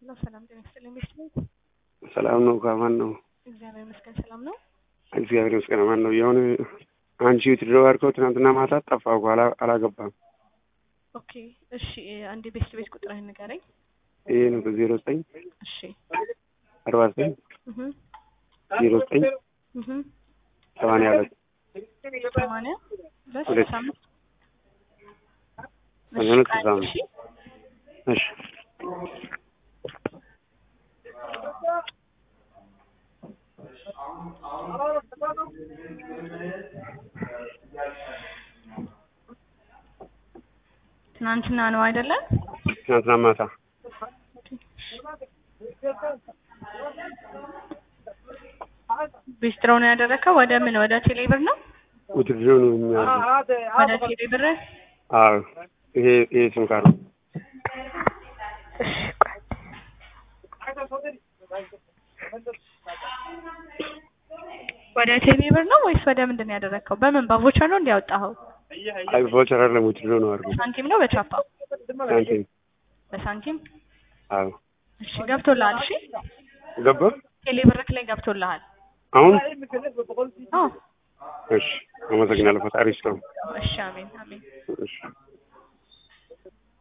ነው። ሰላም ጤና ይስጥልኝ። ቤት ቤት ሰላም ነው። ከማን ነው? እግዚአብሔር ይመስገን ሰላም ነው። እግዚአብሔር ይመስገን። ማን ነው? የሆነ አንቺ ትድረው አድርገው ትናንትና ማታ ጠፋ እኮ አላ- አላገባም። ኦኬ እሺ፣ አንዴ ቤት ቤት ቁጥርህን ንገረኝ። ይሄ ነው በዜሮ ዘጠኝ እሺ አርባ ዘጠኝ እህ ዜሮ ዘጠኝ እህ ሰማንያ ሁለት ሰማንያ ሁለት ሁለት ስልሳ አምስት ሰማንያ ሁለት እሺ፣ ስልሳ አምስት እሺ እሺ ትናንትና ነው አይደለም? ትናንትና ማታ ቢስትሮ ነው ያደረከው? ወደ ምን ወደ ቴሌብር ነው? ውድድር ነው የሚያደርገው። ወደ ቴሌብር አዎ ይሄ ይሄ ስም ካር ነው። ወደ ቴሌብር ነው ወይስ ወደ ምንድን ነው ያደረከው? በምን በቮቸር ነው እንዲያወጣኸው? አይ ቮቸር አይደለም ውድድር ነው አድርገው በሳንቲም ነው በቻፓ? ሳንቲም በሳንቲም አዎ እሺ፣ ገብቶልሃል። እሺ ገባ ቴሌብርክ ላይ ገብቶልሃል። አሁን አዎ እሺ አመሰግናለሁ ፈጣሪ ይስጠው እሺ፣ አሜን አሜን። እሺ